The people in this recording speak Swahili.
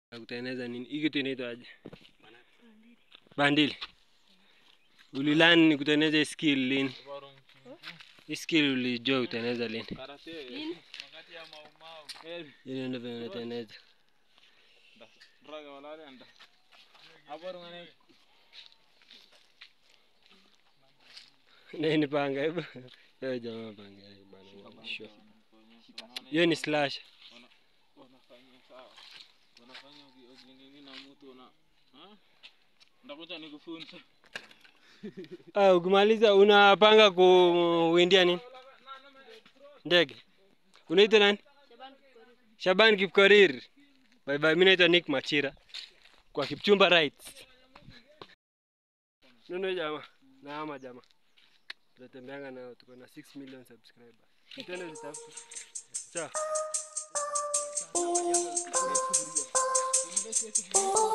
Na kutengeneza nini? Hii kitu inaitwa aje? Bandili. Ulilani ni kutengeneza hii skill lini? Hii skill ulijua kutengeneza lini? Lini? Ili ndio vile unatengeneza. Na hii ni panga hebu. Yo jamaa panga hii bana. Sure. Hiyo ni slash. Unafanya ukinini na mtu una ndakuja nikufunze. Ah, ukimaliza unapanga kuwindia nini? Ndege. Unaitwa nani? Shaban Shaban Kipkorir. Kipkorir. Bye bye. Mimi naitwa Nick Machira. Kwa Kipchumba Rights. Nuno jamaa. Na ama jamaa. Tunatembeanga nao tuko na 6 million subscribers. Mtendo zitafuta. Sawa.